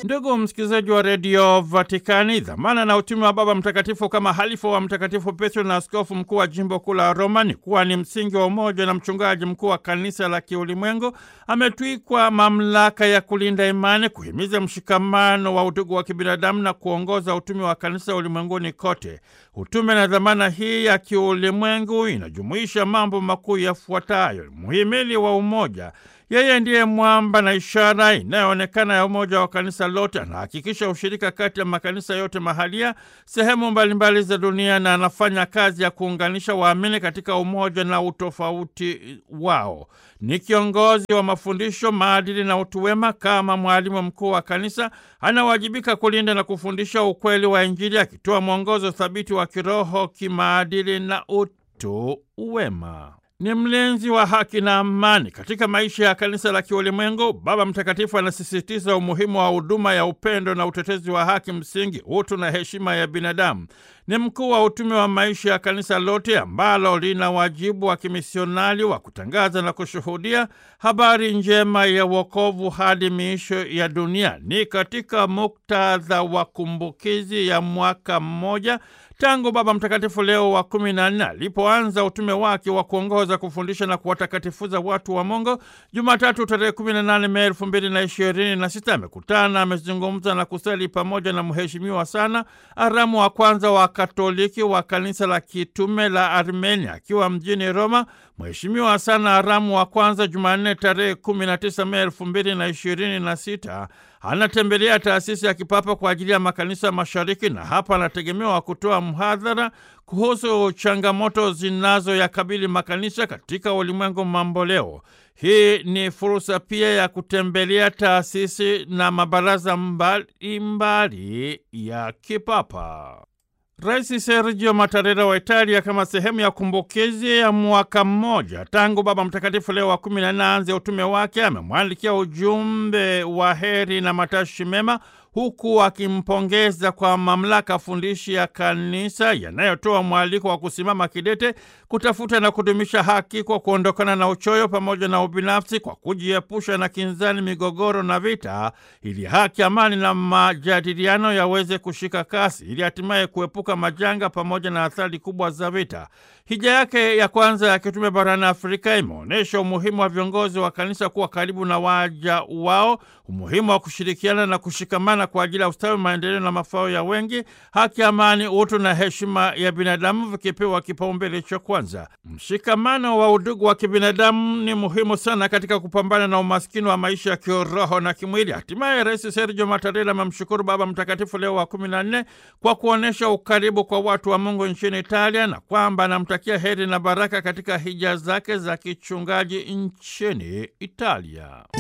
Ndugu msikilizaji wa redio Vatikani, dhamana na utume wa Baba Mtakatifu kama halifa wa Mtakatifu Petro na askofu mkuu wa jimbo kuu la Roma ni kuwa ni msingi wa umoja na mchungaji mkuu wa kanisa la kiulimwengu. Ametwikwa mamlaka ya kulinda imani, kuhimiza mshikamano wa udugu wa kibinadamu na kuongoza utume wa kanisa ulimwenguni kote. Utume na dhamana hii ya kiulimwengu inajumuisha mambo makuu yafuatayo: muhimili wa umoja yeye ndiye mwamba na ishara inayoonekana ya umoja wa kanisa lote. Anahakikisha ushirika kati ya makanisa yote mahalia sehemu mbalimbali za dunia, na anafanya kazi ya kuunganisha waamini katika umoja na utofauti wao. Ni kiongozi wa mafundisho, maadili na utu wema. Kama mwalimu mkuu wa kanisa, anawajibika kulinda na kufundisha ukweli wa Injili, akitoa mwongozo thabiti wa kiroho, kimaadili na utu wema ni mlinzi wa haki na amani katika maisha ya kanisa la kiulimwengu. Baba Mtakatifu anasisitiza umuhimu wa huduma ya upendo na utetezi wa haki msingi, utu na heshima ya binadamu. Ni mkuu wa utume wa maisha ya kanisa lote ambalo lina wajibu wa kimisionari wa kutangaza na kushuhudia habari njema ya wokovu hadi miisho ya dunia. Ni katika muktadha wa kumbukizi ya mwaka mmoja tangu Baba Mtakatifu Leo wa kumi na nne alipoanza utume wake wa kuongoza, kufundisha na kuwatakatifuza watu wa Mungu, Jumatatu tarehe 18 Mei elfu mbili na ishirini na sita amekutana, amezungumza na kusali pamoja na mheshimiwa sana Aramu wa kwanza wa Katoliki wa kanisa la kitume la Armenia akiwa mjini Roma. Mheshimiwa sana Aramu wa kwanza Jumanne tarehe 19 Mei elfu mbili na ishirini na sita anatembelea taasisi ya kipapa kwa ajili ya makanisa mashariki, na hapa anategemewa kutoa mhadhara kuhusu changamoto zinazoyakabili makanisa katika ulimwengu mamboleo. Hii ni fursa pia ya kutembelea taasisi na mabaraza mbalimbali mbali ya kipapa. Rais Sergio Mattarella wa Italia, kama sehemu ya kumbukizi ya mwaka mmoja tangu Baba Mtakatifu Leo wa kumi na nne aanze utume wake, amemwandikia ujumbe wa heri na matashi mema huku akimpongeza kwa mamlaka fundishi ya kanisa yanayotoa mwaliko wa kusimama kidete kutafuta na kudumisha haki kwa kuondokana na uchoyo pamoja na ubinafsi, kwa kujiepusha na kinzani, migogoro na vita, ili haki, amani na majadiliano yaweze kushika kasi, ili hatimaye kuepuka majanga pamoja na athari kubwa za vita. Hija yake ya kwanza ya kitume barani Afrika imeonyesha umuhimu wa viongozi wa kanisa kuwa karibu na waja wao, umuhimu wa kushirikiana na kushikamana kwa ajili ya ustawi, maendeleo na mafao ya wengi, haki, amani, utu na heshima ya binadamu vikipewa kipaumbele cha kwanza. Mshikamano wa udugu wa kibinadamu ni muhimu sana katika kupambana na umaskini wa maisha ya kiroho na kimwili. Hatimaye Rais Sergio Mattarella amemshukuru Baba Mtakatifu Leo wa kumi na nne kwa kuonyesha ukaribu kwa watu wa Mungu nchini Italia na kwamba anamtakia heri na baraka katika hija zake za kichungaji nchini Italia.